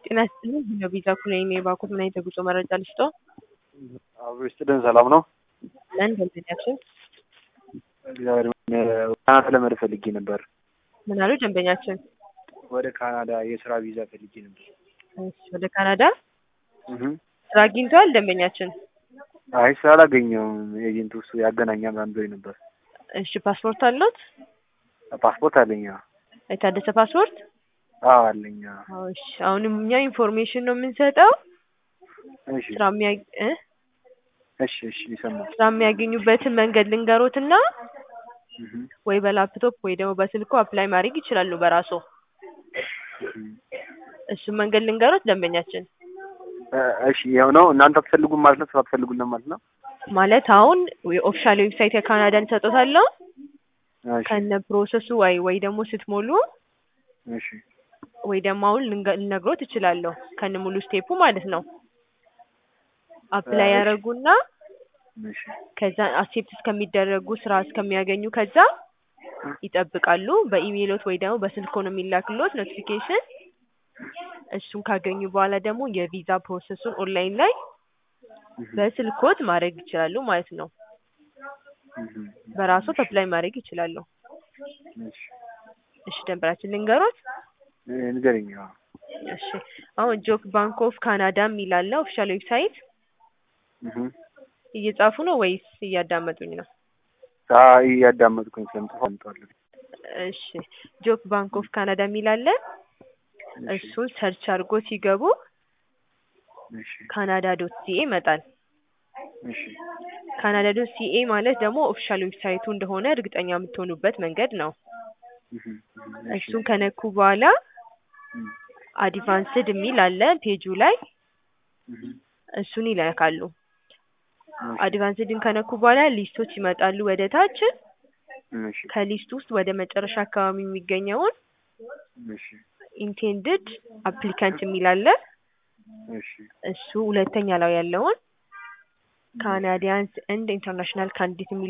ጤና ይስጥልኝ በቪዛ ኩነኔ የባኩት ምን አይነት የጉዞ መረጃ ልስጥዎ? አብሮ ይስጥልን ሰላም ነው? ለን ደንበኛችን እግዚአብሔር ይመስገን። ካናዳ ለመሄድ ፈልጌ ነበር። ምን አሉ ደንበኛችን? ወደ ካናዳ የስራ ቪዛ ፈልጌ ነበር። እሺ ወደ ካናዳ እህ ስራ አግኝተዋል ደንበኛችን? አይ ስላላገኘሁም ኤጀንቱ እሱ ያገናኛል ምናምን ብሎኝ ነበር። እሺ ፓስፖርት አለዎት? ፓስፖርት አለኝ። አዎ የታደሰ ፓስፖርት? አዎ አለኝ። አዎ። አዎ እሺ አሁንም እኛ ኢንፎርሜሽን ነው የምንሰጠው እሺ ስራ የሚያ እ እሺ እሺ ይሰማል። ስራ የሚያገኙበትን መንገድ ልንገሮትና እህ ወይ በላፕቶፕ ወይ ደግሞ በስልኩ አፕላይ ማድረግ ይችላሉ በራስዎ። እህ እሱን መንገድ ልንገሮት ደንበኛችን? እ እሺ ይኸው ነው እናንተ አትፈልጉም ማለት ነው? ስራ አትፈልጉልንም ማለት ነው? ማለት አሁን የኦፊሻል ዌብሳይት የካናዳን እሰጥዎታለሁ እሺ ከነ ፕሮሰሱ ወይ ወይ ደግሞ ስትሞሉ እሺ ወይ ደግሞ አሁን ልንገ- ልነግሮት እችላለሁ ከነ ሙሉ ስቴፑ ማለት ነው። አፕላይ እሺ። ያደርጉና እሺ ከዛ አክሴፕት እስከሚደረጉ ስራ እስከሚያገኙ ከዛ ይጠብቃሉ። በኢሜይሎት ወይ ደግሞ በስልክዎ ነው የሚላክልዎት ኖቲፊኬሽን። እሱን ካገኙ በኋላ ደግሞ የቪዛ ፕሮሰሱን ኦንላይን ላይ እህ በስልክዎት ማድረግ ይችላሉ ማለት ነው። እህ በራስዎት አፕላይ ማድረግ ይችላሉ። እሺ እሺ ደንበኛችን ልንገሮት? እ ንገረኝ። አዎ እሺ አሁን ጆብ ባንክ ኦፍ ካናዳ የሚል አለ ኦፊሻል ዌብሳይት። እህ እየጻፉ ነው ወይስ እያዳመጡኝ ነው? አይ እያዳመጥኩኝ ስለምጽፍ አምጣለሁ። እሺ ጆብ ባንክ ኦፍ ካናዳ የሚል አለ። እሺ እሱን ሰርች አድርጎ ሲገቡ እሺ ካናዳ ዶት ሲኤ ይመጣል። እሺ ካናዳ ዶት ሲኤ ማለት ደግሞ ኦፊሻል ዌብሳይቱ እንደሆነ እርግጠኛ የምትሆኑበት መንገድ ነው። እህ እህ እሺ እሱን ከነኩ በኋላ እም አድቫንስድ የሚል አለ ፔጁ ላይ እህ እሱን ይነካሉ። እሺ አድቫንስድን ከነኩ በኋላ ሊስቶች ይመጣሉ ወደ ታች። እሺ ከሊስት ውስጥ ወደ መጨረሻ አካባቢ የሚገኘውን እሺ ኢንቴንድድ አፕሊካንት የሚል አለ። እሺ እሱ ሁለተኛ ላይ ያለውን ካናዲያንስ ኤንድ ኢንተርናሽናል ካንዲዴት የሚል